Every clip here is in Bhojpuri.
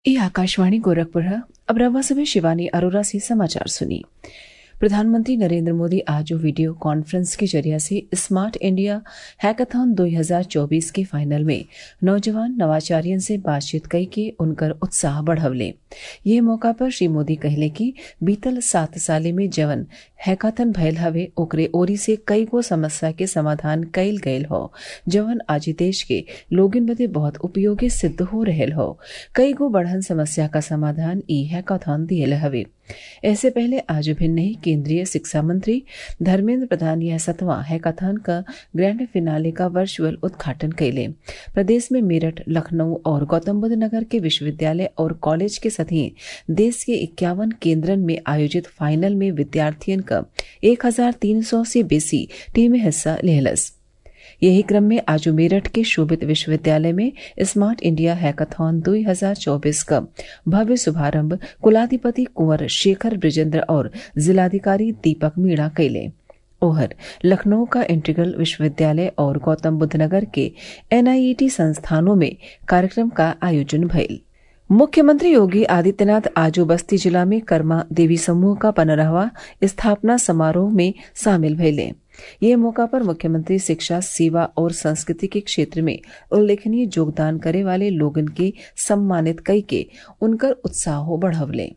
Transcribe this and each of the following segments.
ये आकाशवाणी गोरखपुर है अब रवा समय शिवानी अरोरा से समाचार सुनिए प्रधानमंत्री नरेंद्र मोदी आज वीडियो कॉन्फ्रेंस के जरिए से स्मार्ट इंडिया हैकाथॉन 2024 के फाइनल में नौजवान नवाचारियन से बातचीत कई के उनकर उत्साह बढ़वले ये मौका पर श्री मोदी कहले कि बीतल सात साले में जवन हैकाथन भयल हवे ओकरे ओरी से कई गो समस्या के समाधान कईल गयल हो जवन आज देश के लोगन बदे बहुत उपयोगी सिद्ध हो रहल हो कई गो बढ़न समस्या का समाधान ई हैकाथॉन दियल हवे ऐसे पहले आज भिन्न ही केंद्रीय शिक्षा मंत्री धर्मेंद्र प्रधान यह सतवां हैकाथॉन का ग्रैंड फिनाले का वर्चुअल उद्घाटन कैले प्रदेश में मेरठ लखनऊ और गौतम बुद्ध नगर के विश्वविद्यालय और कॉलेज के सभी देश के इक्यावन केंद्रन में आयोजित फाइनल में विद्यार्थियन का एक हजार तीन सौ से बेसी टीमें हिस्सा लेहलस यही क्रम में आज मेरठ के शोभित विश्वविद्यालय में स्मार्ट इंडिया हैकाथॉन 2024 का भव्य शुभारंभ कुलाधिपति कुंवर शेखर ब्रिजेंद्र और जिलाधिकारी दीपक मीणा कैले ओहर लखनऊ का इंटीग्रल विश्वविद्यालय और गौतम बुद्ध नगर के एनआईईटी संस्थानों में कार्यक्रम का आयोजन भइल मुख्यमंत्री योगी आदित्यनाथ आज बस्ती जिला में कर्मा देवी समूह का पनरहवा स्थापना समारोह में शामिल भइले ये मौका पर मुख्यमंत्री शिक्षा सेवा और संस्कृति के क्षेत्र में उल्लेखनीय योगदान करे वाले लोगन के सम्मानित कई के उनकर उत्साह बढ़वले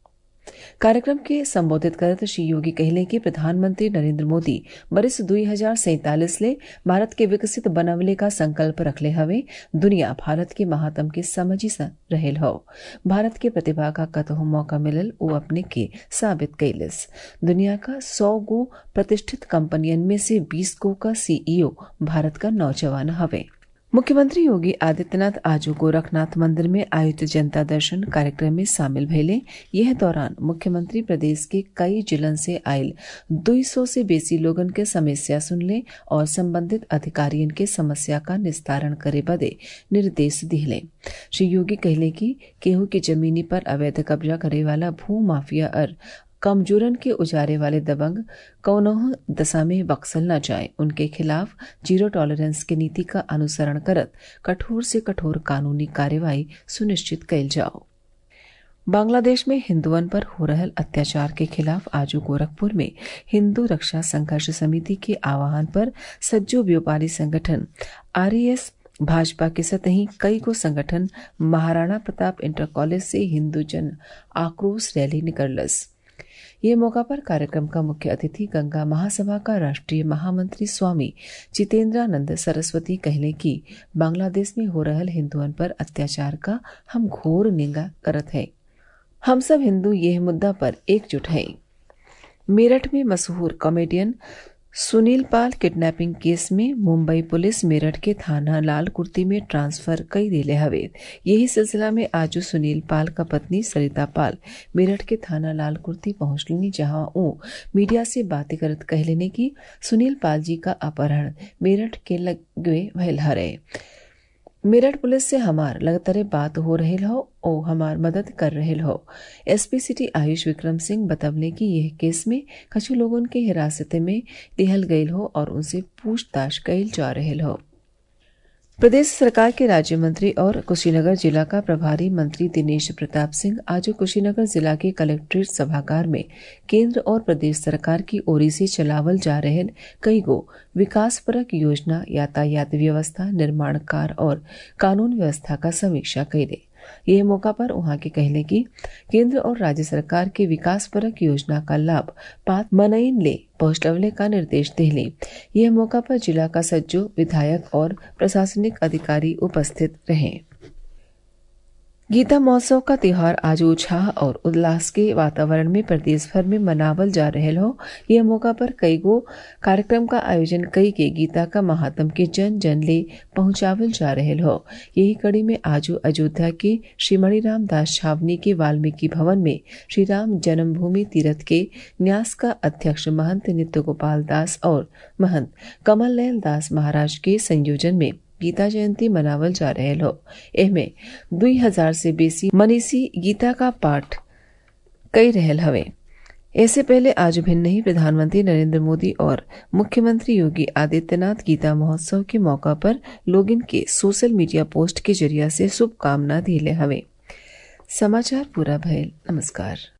कार्यक्रम के संबोधित करत श्री योगी कहले कि प्रधानमंत्री नरेंद्र मोदी बरिस दुई हजार सैतालीस ले भारत के विकसित बनवले का संकल्प रखले हवे दुनिया भारत के महात्म के समझी रहेल हो भारत के प्रतिभा का कतहु मौका मिलल वो अपने के साबित कैलिस दुनिया का सौ गो प्रतिष्ठित कंपनियन में से बीस गो का सीईओ भारत का नौजवान हवे मुख्यमंत्री योगी आदित्यनाथ आज गोरखनाथ मंदिर में आयोजित जनता दर्शन कार्यक्रम में शामिल भइले यह दौरान मुख्यमंत्री प्रदेश के कई जिलन से आयल दुई सौ से बेसी लोगन के समस्या सुनले और संबंधित अधिकारियन के समस्या का निस्तारण करे बदे निर्देश दिले श्री योगी कहले कि केहू की जमीनी पर अवैध कब्जा करे वाला भू माफिया और कमजोरन के उजारे वाले दबंग कौनोह दशा में बक्सल न जाए उनके खिलाफ जीरो टॉलरेंस की नीति का अनुसरण करत कठोर से कठोर कानूनी कार्यवाही सुनिश्चित कैल जाओ बांग्लादेश में हिंदुअन पर हो रहल अत्याचार के खिलाफ आज गोरखपुर में हिंदू रक्षा संघर्ष समिति के आह्वान पर सज्जो व्यापारी संगठन आरएएस भाजपा के सतही कई को संगठन महाराणा प्रताप इंटर कॉलेज से हिंदू जन आक्रोश रैली निकलस ये मौका पर कार्यक्रम का मुख्य अतिथि गंगा महासभा का राष्ट्रीय महामंत्री स्वामी जितेंद्रानंद सरस्वती कहले कि बांग्लादेश में हो रहल हिंदुअन पर अत्याचार का हम घोर निंदा करत है हम सब हिंदू यह मुद्दा पर एकजुट हैं मेरठ में मशहूर कॉमेडियन सुनील पाल किडनैपिंग केस में मुंबई पुलिस मेरठ के थाना लाल कुर्ती में ट्रांसफर कई दिले हवे यही सिलसिला में आज सुनील पाल का पत्नी सरिता पाल मेरठ के थाना लाल कुर्ती पहुंचलिनी जहां वो मीडिया से बातें करत कहलेने की सुनील पाल जी का अपहरण मेरठ के लगे भयल हरे मेरठ पुलिस से हमार लगातार बात हो रहे हो ओ हमार मदद कर रहे हो एसपी सिटी आयुष विक्रम सिंह बतवले कि यह केस में कछु लोगों के हिरासत में लिहल गयल हो और उनसे पूछताछ कैल जा रहे हो प्रदेश सरकार के राज्य मंत्री और कुशीनगर जिला का प्रभारी मंत्री दिनेश प्रताप सिंह आज कुशीनगर जिला के कलेक्ट्रेट सभागार में केंद्र और प्रदेश सरकार की ओरी से चलावल जा रहे कई गो विकासपरक योजना यातायात व्यवस्था निर्माण कार्य और कानून व्यवस्था का समीक्षा कैले यह मौका पर वहां के कहले कि केंद्र और राज्य सरकार के विकास परक योजना का लाभ पात मनईन ले पहुंचवले का निर्देश दिले यह मौका पर जिला का सज्जो विधायक और प्रशासनिक अधिकारी उपस्थित रहे गीता महोत्सव का त्योहार आज उत्साह और उल्लास के वातावरण में प्रदेश भर में मनावल जा रहे हो यह मौका पर कई गो कार्यक्रम का आयोजन कई के गीता का महात्म के जन जन ले पहुंचावल जा रहे हो यही कड़ी में आज अयोध्या के श्री मणिराम दास छावनी के वाल्मीकि भवन में श्री राम जन्मभूमि तीर्थ के न्यास का अध्यक्ष महंत नित्य गोपाल दास और महंत कमल लैल दास महाराज के संयोजन में गीता जयंती मनावल जा रहे हो एमे दुई हजार से बेसी मनीषी गीता का पाठ कई रहल हवे ऐसे पहले आज भिन्न ही प्रधानमंत्री नरेंद्र मोदी और मुख्यमंत्री योगी आदित्यनाथ गीता महोत्सव के मौका पर लोगिन के सोशल मीडिया पोस्ट के जरिया से शुभकामना दिले हवे समाचार पूरा भयल नमस्कार